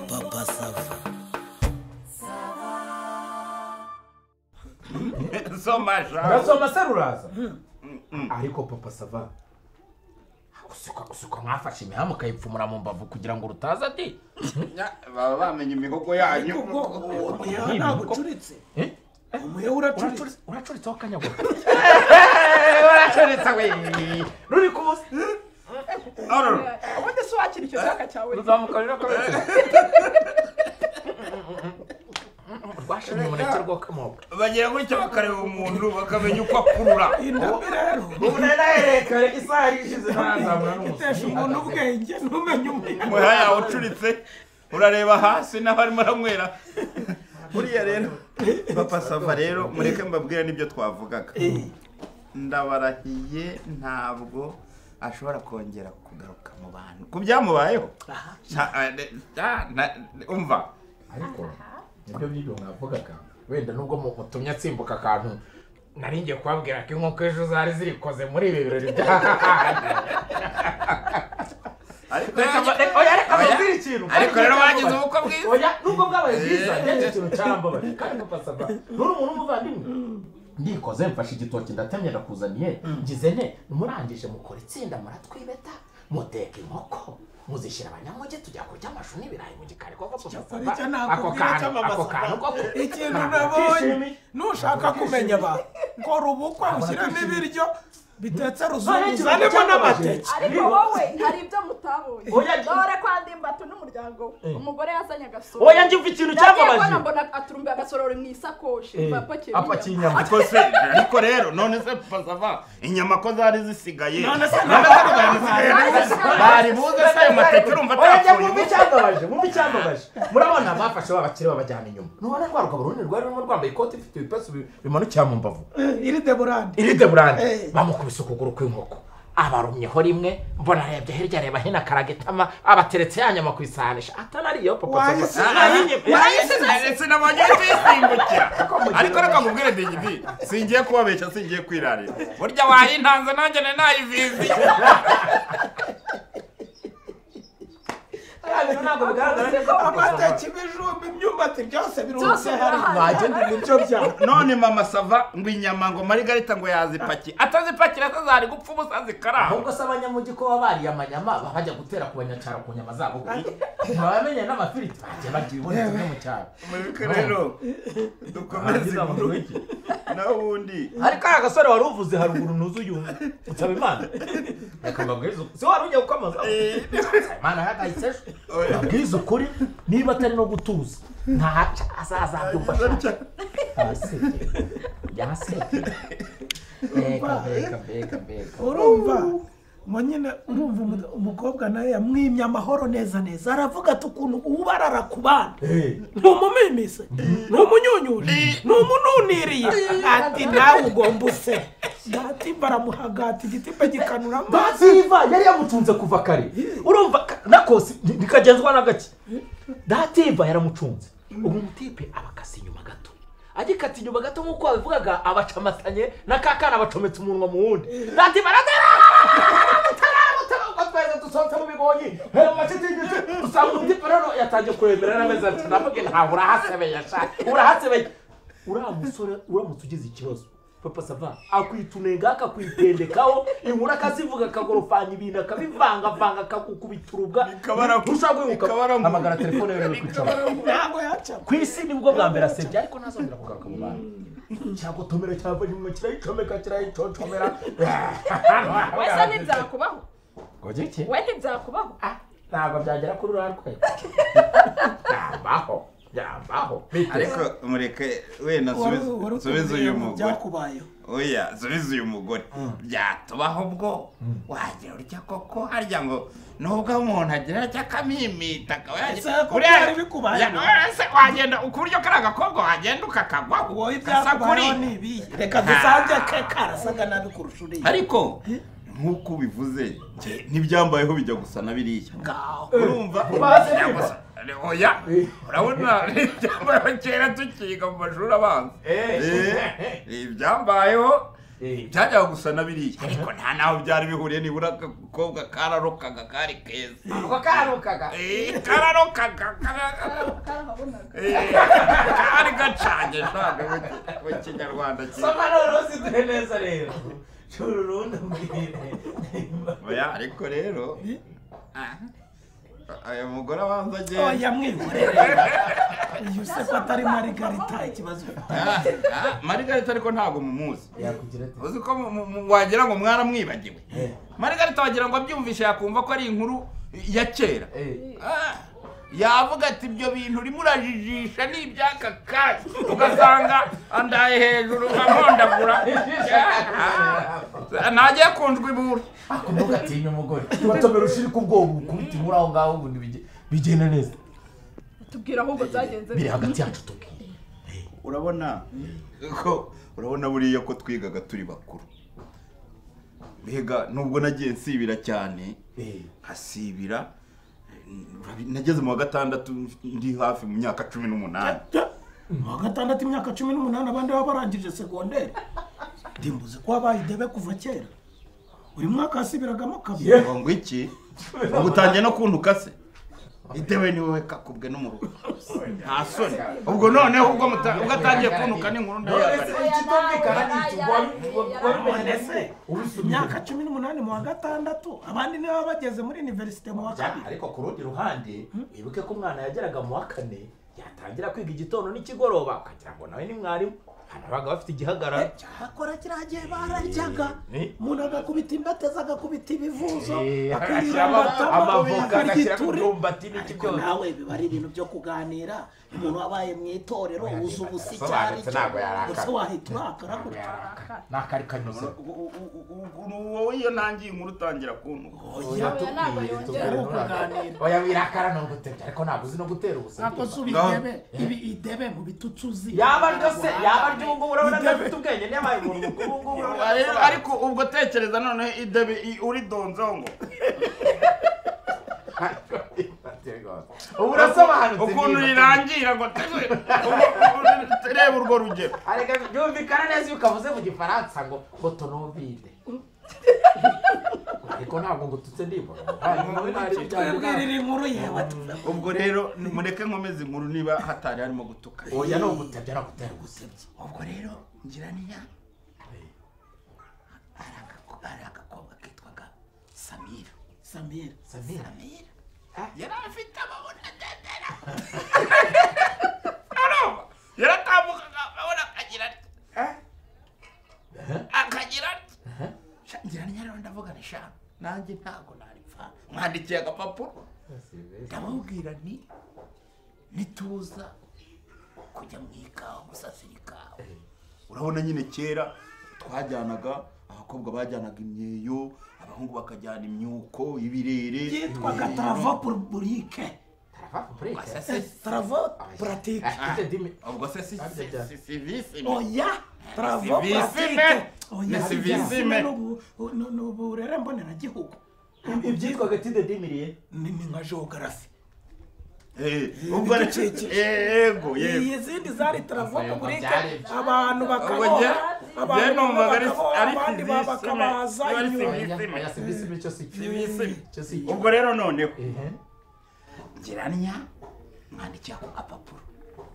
Papa Sava. soma jambo ndasoma seruraza ariko papa sava gusuka gusuka mwafashe imihamu ukayipfumura mu mbavu kugira ngo rutaza ati baba bamenye imihogo yanyu Umuheha ntabwo ucuritse. Eh? Umuheha uracuritse. "Uracuritse- uracuritseho akanyagwa baracuritse we ruri kubusa Arora, ubundi se wakira icyo cyaka cyawe ruzamuka rero kabiri rwashimye umuneke rwo kamoka bagira gutya bakareba umuntu bakamenya uko akurura Indabo rero ubu rero yerekare isaha yari ishize ntarazamura itesha umuntu ubwenge ntumenye umuheha. umuheha yawe ucuritse urareba hasi n'abarimo aranywera buriya rero papa sava rero mureke mbabwire n'ibyo twavugaga ndabarahiye ntabwo ashobora kongera kugaruka mu bantu ku byamubayeho Nta- eh, nta- na- umva ariko nibyo by'ibyo mwavugaga wenda nubwo mutumye atsimbuka akantu nari ngiye kubabwira ko inkoko ejo zari zirikoze muri ibi birori ariko by'ahantu ikintu ariko rero bagize ubukwe bwiza oya nubwo bwabaye bwiza ngeje ikintu cyarambabaje kandi mupasava nturi umuntu w'umuvandimwe ndikoze mfashe igitoki ndatemye ndakuzaniye ngize ne murangije mukora itsinda muratwibeta muteka inkoko muzishyira abanyamugi tujya kurya amashu n'ibirayi mu gikari koko Hari Papa icyo Sava, ako nakubwira kantu ako cy'amabasa. kantu koko Ikintu ntabwo nabonye kishimye. nushaka kumenya ba kora ubukwe ushyiremo ibiryo bitetse None ruzungu ikintu uzanemo cyababaje. n'amateke. ariko wowe hari ibyo mutabonye Oya, njye- dore kwa ndimbati n'umuryango umugore yazanye agasoro oya njye mva ikintu nagiye kubona cyababaje mbona aturumbiye agasorori mu isakoshi mba apakiye apakiye inyama. inyama ariko se ariko rero none se pasava inyama ko zari zisigaye None se bari buze se ayo mateke urumva oya njye atapfuye mwumva icyababaje mwumva icyababaje murabona bafashe babakire babajyana inyuma nubona rwa rugabo runini rwari rurimo rwambaye ikoti ifite ibipesu bi- bimanukira mu mbavu iri deburande irinde burande Eh. bamukubise ukuguru kw'inkoko abarumyeho rimwe mbona arebye hirya areba hino akaragitama abateretse ya nyama ku isahani sha atanariyo papa Wahise- ndetse nabonye bisimbukira mugira ariko reka nkubwire digidi singiye kubabeshya singiye kwirarira burya wayintanze nanjye ni nayivizi ntabwo bigaragara neza ko amateke ibijumba imyumbati byose birunze Byose hariya birahari. wagenda nibyo byawe none mama sava ngo inyama ngo marigarita ngo yazipaki atazipakira se zari gupfa ubusa zikaramba ahubwo se abanyamugi ko baba bariye amanyama babajya gutera ku banyacyaro ku nyama zabo babamenye n'amafiriti bagiye barya ibibonetse byo mu cyaro mureke rero dukomeze Barangiza inkuru bakora iki? naho ubundi ariko ari agasore wari uvuze haruguru ntuzuye usaba imana reka mbabwize ukuri si wari ujya gukomeza imana yagahise ejo mbabwize ukuri niba atari no gutuza ntaca azazabyumva ashaka abaseke yaseke mbega mbega mbega mbega urumva mo nyine urumva umu- umukobwa nawe yamwimye amahoro neza neza aravuga ati ukuntu ubarara ku bana Eh, ni umumimise ni umunyunyuje ni umununiriye ati nawe ugomba use gati baramuhagata igitimba gikanura amazi dativa yari yamutunze kuva kare urumva ka- nakosi ni- nikagenzwa na gake dativa yaramutunze ubu mutipe abakasa inyuma gato agikata inyuma gato nk'uko wabivugaga abacamatanye na ka kana bacometse umunwa mu wundi dativa twese dusohotse mu bigonyi hera mu mashitingi tu- usanga umutipe rero yatangiye kuremera n'amezi ati ndavuga ntawe urahasebeye sha urahasebeye uriya musore uramutse ugize ikibazo papa sava akwita unenga akakwitendekaho inkuru akazivuga akagorofanya ibintu akabivangavanga akagukubita urubwa Bikabarangu- ntushobora kwibuka bikabarangu- hamagara telefone rero iri kucamo ntabwo yacamo ku isi nibwo bwa mbere asebye ariko ntazongera kugaruka mu bantu cyagotomera cyava inyuma kirayicomeka kirayicocomera wese ntibyakubaho ngogira iki we ntibyakubaho ntabwo byagera kuri uriya rwego byambaho byambaho ariko mureke wenda subiza- subiza uyu mugore byakubayeho oya subiza uyu mugore byatubaho ubwo wagira urya koko harya ngo nubwo umuntu agira atya akamimita akaba yagira- Ese koko Uriya- byari bikubaye? Ya- oya, se wagenda ku buryo kariya gakobwa wagenda ukakagwaho wowe gasa ibyakubayeho kuri- ni ibihe reka dusange ke karasaga nabi kurusha uriya ariko nk'uko ubivuze njye n'ibyambayeho bijya gusa na biriya ngaho urumva Bazi bijya niba. gusa oya urabona ibyambayeho kera tukiga mu mashuri abanza Eh, ibyambayeho byajyaga gusa na biriya ariko nta naho byari bihuriye nibura agakobwa kararokaga kari keza ako karukaga Eh, kararokaga kararokaga karahabonaga Eh, kari gacanye ntabwo mu kinyarwanda cyiza soma noneho usigaye neza rero shora urundi mbwire oya ariko rero ah, ayo mugore abanza Oh, agenda yamwihorere iyo useko atari marigarita ikibazo ufite Ah, ah, marigarita ariko ntabwo mumuzi yakugira ati uzi ko mu- mu- wagira ngo mwaramwibagiwe marigarita wagira ngo abyumvishe yakumva ko ari inkuru ya kera eh Ah, yavuga ati ibyo bintu urimo urajijisha ni iby'aka kanya ugasanga andaye hejuru nkamondagura ntajya kundwa ibura akumbuka atinya umugore watomera ushiri ku bwoba ukubita inkuru aho ngaho ubundi bige- bigenda neza tubwira ahubwo byagenze biri hagati yacu tubwire urabona ko urabona buriya ko twigaga turi bakuru mbega nubwo nagiye nsibira cyane eh nkasibira eh, nageze mu wa gatandatu ndi hafi mu myaka cumi n'umunani mu wa gatandatu imyaka cumi n'umunani abandi baba barangije segonderi ndimbuze ko wabaye idebe kuva kera buri mwaka yasibiragamo kabiri ngo ngo iki ngo utangiye no kuntuka se idewe niwe kakubwe no mu rugo nta soni ubwo noneho ubwo muta- ubwo atangiye kuntuka n'inkuru ndayihagarika ikitumvikana ni iki wabimenya se imyaka ubisubira cumi n'umunani mu wa gatandatu abandi nibo baba bageze muri iniverisite mu wa cyane kabiri ariko ku rundi ruhande wibuke ko umwana yageraga mu wa kane yatangira kwiga igitondo n'ikigoroba ukagira ngo nawe ni mwarimu hanabaga bafite igihagararo cyakora kiriya gihe bararyaga Eh. umuntu agakubita imbatezi agakubita ibivuzo Eh, akirira agashyiramo amatama amavoka akarya agashyiramo ituri imyumbati n'iki ariko byose nawe biba ari ibintu byo kuganira umuntu wabaye mu itorero uzi ubusa icyo ari Yasobanutse, cyo ntabwo yarakara. gusa wahita urakara gutya nakari kanyuze wowe iyo ntangiye inkuru utangira kuntuka oya ntabwo yongera oya wirakara no gutebya ariko ntabwo uzi no gutera ubusa ntabwo si ibidebe ibi idebe mu bitutu uzi yaba aryo se yaba aryo ubu ngubu urabona Idebe. adafite ubwenge niyabaye umuntu mukuru ubu ngubu urabona Ariko- adasobanutse. ariko ubwo tekereza noneho idebe i- uridonzeho ngo ubu urasobanutse ukuntu niba- rirangira ngo tewe reba urwo rugero areka byumvikana neza iyo ukavuze mu gifaransa ngo kotonovide ariko ntabwo ngututse ndibona twibwirira inkuru yewe tuve ubwo rero mureke nkomeze inkuru niba hatari harimo gutuka oya ni ugutebya no gutera gusebya ubwo rero ngira niya hari agako- hari agakobwa kitwaga samira samira samira samira Ah. yari afite amabona ndendera arumva yaratambukaga abona akagira ati akagira ati Sha- ngira niya rero ndavuga ni sha nanjye ntabwo naripfa mwandikiye agapapuro ndababwira nti nituza kujya mu ikawa gusasira ikawa urabona nyine kera twajyanaga abakobwa bajyanaga imyeyo abahungu bakajyana imyuko ibirere yitwaga tarava puriburike tarava publike Gusa se- tarava puratike afite dimi ubwo se si si- si- si- sivisi me. oya tarava Civisme. puratike Ni oya civisme. civisme ni ubu- ni- ni uburere mboneragihugu ibyitwaga tide dimiriye ni ni nka geogarafi Eh, ubwo re- ibidukikije. Eh, yego yego izindi zari taravoka Ubwo burike byari- abantu Ubwo bakaboha njye- njye abantu bamwe numvaga ari- bakaboha ari abandi fizisime. bakabaza Ari inyuma fizisime. oya serivisi cyo si cyo Sivisi. cyo si cyo ubwo rero noneho ehe ngeranya mwandikiye ako gapapuro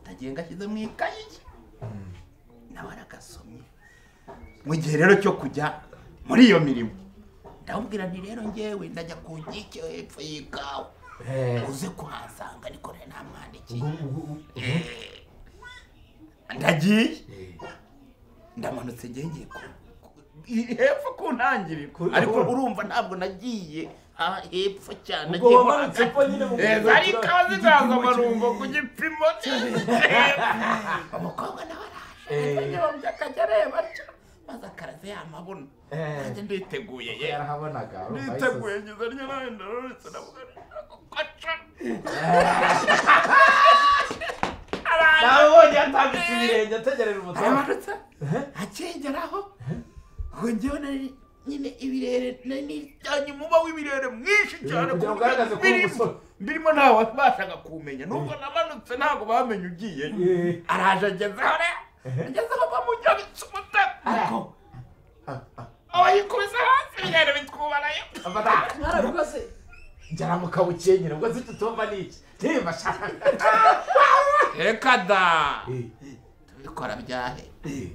ndagiye ngashyize mu ikayi ye nawe aragasomye mu gihe rero cyo kujya muri iyo mirimo ndamubwira nti rero ngewe ndajya ku nkike hepfo y'ikawa Eh, uze kuhasanga ariko rero nta mwandikiye ubu- ubu- ubu- Eh, ndagiye eh. ndamanutse ngiye ngiye ku- ku- i- hepfo ku ntangiriro Kuri- ariko kuri- urumva ntabwo nagiye ah, hepfo cyane ubwo nagiye mo wamanutse hagati. ko nyine mu Eh, zari ikawa zizaza amarumbo ku gipimo umukobwa nawe Eh. araje yombye akajya areba atyo maze akaraze yamabuno Eh. nanjye nditeguye ye yarahabonaga urumva nditeguye yisoze. ngize ryo nawe ndarurutse ndavuga nti, "Kwaca." Araje. nawe ubonye yatambitse ibirenge ategereje umutoza aramanutse akegeraho ngo njyewe nari nyine ibirere nari cyane umuba w'ibirere mwinshi cyane kugira ngo ku buryo ugaragaze ko uri birimo- umusore. birimo nta wabashaga kumenya nubwo namanutse ntabwo bamenye ugiye Eh. araje agezeho rero agezeho bamujyanitse umutego ariko abayikubise hasi ibintu bitwubarayo abara narabikoze njyana mu kabukenyere ubwo zifite utoma n'iki niba shaka reka da Eh, tubikora byahe eh,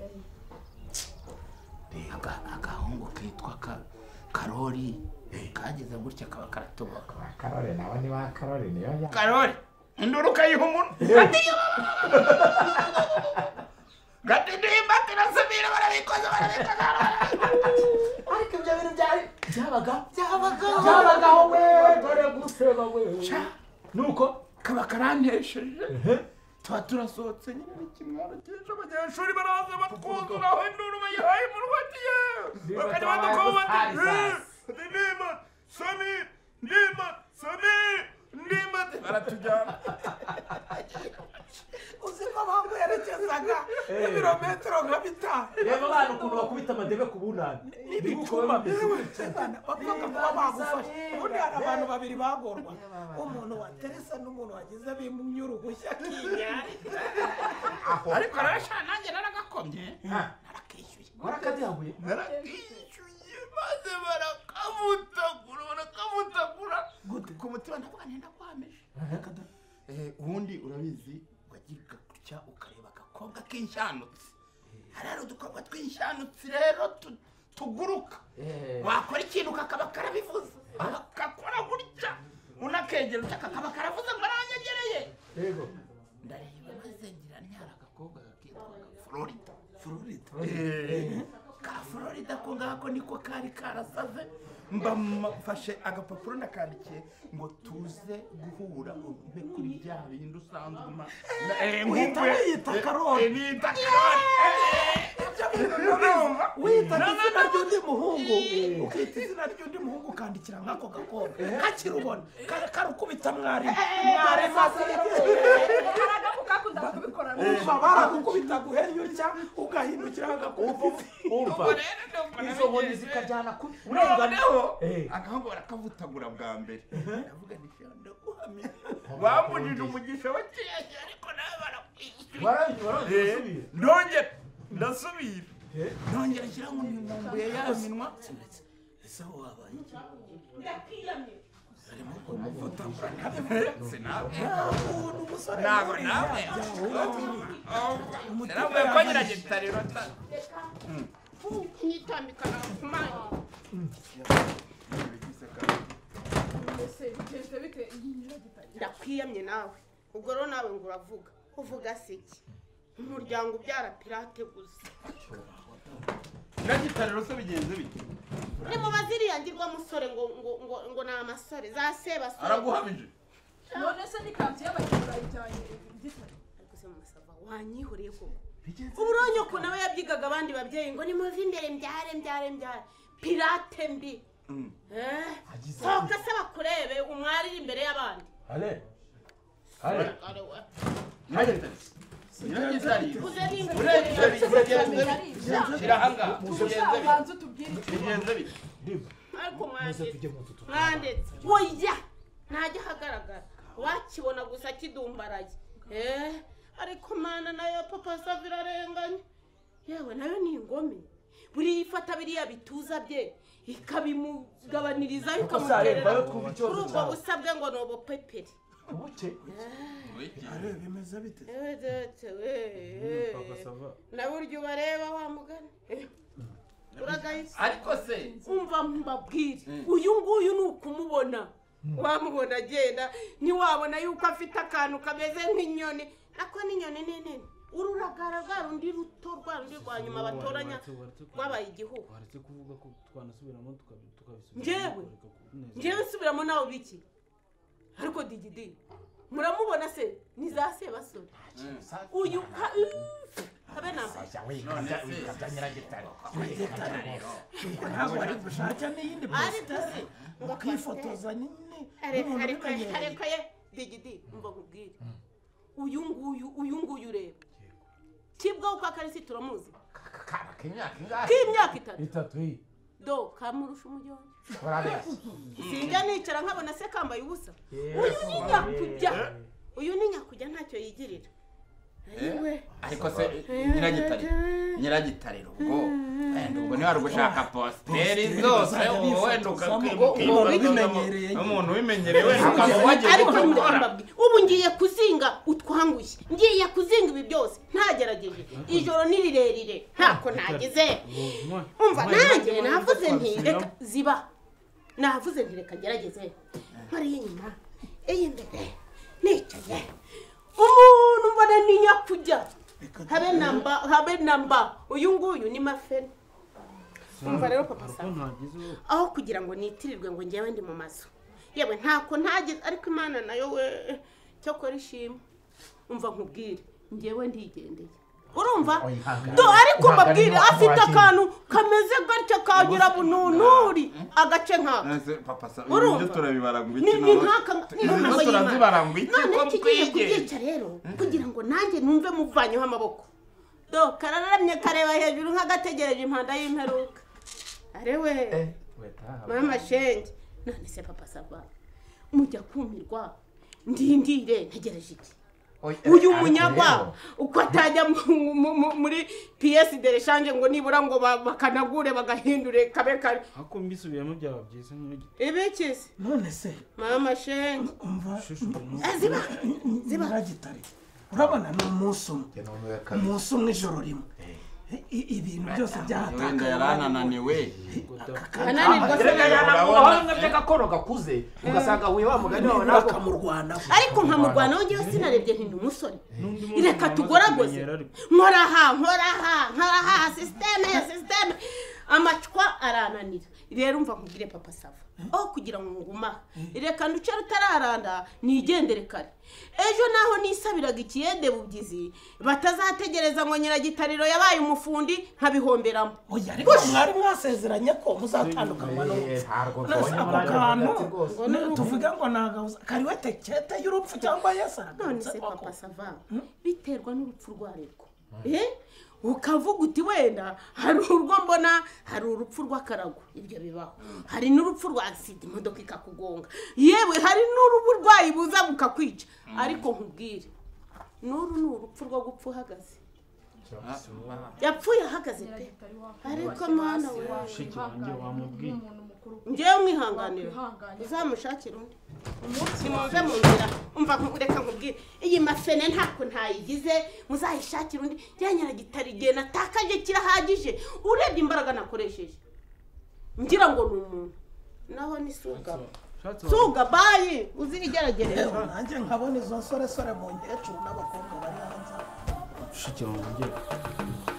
Aga- agahungu kitwa ka- karori kageze gutya kaba karatuboka ba karore nawe ni ba karore niyo ya karori induru ukayiha umuntu gatindimba tirasubira barabikoze barabikoze ariko ibyo bintu byari byabaga byabagaho we dore guseba we nuko kaba karantesheje tuba turasohotse nyine n'ikimwaro cyinshi abanyeshuri baraza batwuzuraho induru bayihaye umuntu batiye Ndiba bakajya tabaye badukoma bati gusariza. "Eh, ndima sami ndima sami ndima baratujyana uziko mpamvu yerekezaga ibirometero nka bitanu reba abana ukuntu bakubita amadebe ku bunani n'ibicuma bapfaga kuba bagufasha ubundi hari abantu babiri bagorwaga umuntu wateresa n'umuntu wagize bimumye uruhushya k'inyari ariko arashana nanjye naragakomye akishyuye warakaduhaguye narakishyuye maze barakavutagura barakavutagura Gute? ku mutima ndavuga nti ndakwameje Eh, ubundi urabizi wagirika gutya ukareba agakobwa k'inshanutsi hariya udukobwa tw'inshanutsi rero tu- tuguruka wakora ikintu kakaba karabivuze kakora gutya unakegera utya kakaba karavuze ngo aranyegereye yego ndareba maze ngira nyara agakobwa kakitwaga florida florida ka florida ko ngako niko kari karasaze mba mfashe agapapuro ndakandikiye ngo tuze guhura umpe kuri bya bindi usanzwe umpa uhita wiyita Karoli. niyita karori urumva wita izina ry'undi muhungu ukita izina ry'undi muhungu ukandikira nk'ako gakobwa kakiri ubona Ka- karukubita mwarimu mwarimu haragamo kakunda kubikora umva baragukubita guhenyutya ugahindukira agakubita urumva Ubwo rero ndumva izo nkoni nabigenze. zikajyana ku noneho Eh. agahungu barakavutagura bwa mbere ndavuga nti ndaguhamye bambujije umugisha wakiyaje ariko nawe barakwishyuye warabye warabye usubire ndongera ndasubira Eh. nongera nshyira ngo ntimumbuye ya minwa ese aho wabaye iki ukuntu umusore ntabwo yahuriye nawe yahura n'undi. narambuye ko nyiragenda rero ta- mbese bigenze bite iyi nyiragitari ndakwiyamye nawe ubwo rero nawe ngo uravuga uvuga se iki umuryango ubyara pirate gusa nyiragitari rero se bigenze bite nimubaze iriya ngirwa musore ngo ngo ngo ngo ni amasore za sebasore araguhamije none se n'ikanzu y'abakinnyi bayijyanye gitari ariko se mumasava wanyihuriye koko ubu uronye ukuntu nawe yabyigaga abandi babyeyi ngo nimuve imbere mbyare mbyare mbyare pirate mbi Eh? Agize sohoka se bakurebe umwari iri imbere y'abandi ale ale Kare we. nyiragitari nyiragitari uze urebye ibyo nimba bigenze bite shyira ahangaha bigenze bite tuzabanze utubwire icyo bigenze bite ndiba ariko muze mwanditse tujye mu tutu mwanditse oya ntajya ahagaragara wakibona gusa kidumbaraye eh ariko mana nayo papa save irarenganya yewe nayo ni ingome buriya ifata biriya bituza bye ikabimugabanirizayo Kuko sareba yo twumva ikamuterera kuri ikibazo ubwo cyawe busabwe ngo ni ubupeperi ubuke Ewe dete, we, eh. na burya ubareba wa mugani eh. uragahise ariko se umva mbabwire uyu nguyu ni ukumubona wamubona agenda ntiwabona yuko afite akantu kameze nk'inyoni ako n'inyoni ni nini uru uragara rwa rundi ruto rwa rundi rwa nyuma batoranya rwabaye igihugu waretse kuvuga ko twanasubiramo tukabi- tukabisubiza Njyewe? ariko ku- neza. ngewe nsubiramo nawe biki ariko digidi muramubona se ni za sebasore uyu ka kabe nambaye ntabwo ari gushaka n'iyindi ariko se ngo kwifotoza nini areka n'umuntu areka ubimenyereye. areka ye digidi mba nkubwire uyu nguyu uyu nguyu ureba kibwaho kwa karisi turamuzi akana k'imyaka ingahe k'imyaka itatu itatu iyi do kamurusha umujyonyo barabeshya sinjya nicara nkabona se kambaye ubusa uyu ni nyakujya uyu ni nyakujya ntacyo yigirira Eh? ariko se nyiragitare nyiragitare ubwo wenda ubwo niba ari ugushaka positeri zose ubu wenda ukabimenyereye umuntu ubimenyereye wenda ukaba wagiye ariko gukora ndababwira ubu ngiye kuzinga utwangushye ngiye kuzinga ibi byose ntagerageje ijoro ni rirerire ntako nagize umva nanjye navuze nti reka ziba navuze nti reka ngerageze nkariye inyuma imbere nicaye umuntu mbona ni nyakujya habe namba habe namba uyu nguyu ni mafeni umva rero papa saba aho kugira ngo nitirirwe ngo ngewe ndi mu mazu yewe ntako ntageze ariko imana nayo we cyakora ishimwe umva nkubwire ngewe ndigendeye urumva do ariko mbabwire afite akantu kameze gutya kagira bununuri agace nk'aka None se papa sa Urumva? ibyo turabibara ngo ni ibiki ni n'abaki? nk'aka ni Izi nk'ahantu zo turazibara ngo iki none ko tugiye kubyica rero kugira ngo nanjye numve muvanyeho amaboko do karararamye kareba hejuru nk'agategereje impanda y'imperuka arewe mama shenge none se papa sava mujya kumirwa ndindire ntegereje iki uyu munyagwa uko atajya mu- mu- mu- muri piyesi de reshanje ngo nibura ngo ba- bakanagure bagahindure kabe kabi ariko mbisubiramo byaba byiza nk'igiti ibikizi none se mama shenge umva Eh, ziba ziba nyiragitare urabona ni umunsi umwe umunsi umwe ijoro rimwe I- i- ibintu byose wenda byahatakaye yaranananiwe ananirwa reka se yanamugahanga by'agakoro gakuze ugasanga wiba mugani wawe nawe bakamurwanaho ariko nkamurwanaho njyewe sinarebye nti ni umusore n'undi reka tugoragoze nkora aha nkora aha nkora aha sisiteme ya sisiteme amacwa arananira rero umva nkubwire papa sava aho kugira ngo nguma reka nduce rutararanda nigendere kare ejo naho nisabiraga ikiyedebubyizi batazategereza ngo nyiragitariro yabaye umufundi nkabihomberamo oya ariko mwari mwasezeranye ko muzatandukanywa n'urupfu none ako kantu n'urupfu. tuvuga ngo nagahuza kariwe tekete y'urupfu cyangwa yesu none se aragarutse papa sava biterwa n'urupfu rwarerwa Eh? ukavuga uti wenda hari urwo mbona hari urupfu rw'akarago ibyo bibaho hari n'urupfu rwa sida imodoka ikakugonga yewe hari n'uburwayi buza bukakwica ariko nkubwire n'uru ni urupfu rwo gupfa uhagaze yapfuye ahagaze pe ariko mwana we Shiki wanjye wamubwiye. ngewe mwihanganira uzamushakira undi nimuve mu nzira umva nku- reka nkubwire iyi mafene ntako ntayigize muzayishakire undi ryanyara gitari igihe natakaje kirahagije urebye imbaraga nakoresheje ngira ngo ni umuntu naho ni suga suga bayi uzirigeragereje Yewe, nanjye nkabona izo nsoresore mu nkecuru n'abakobwa bari hanze shiki wanjye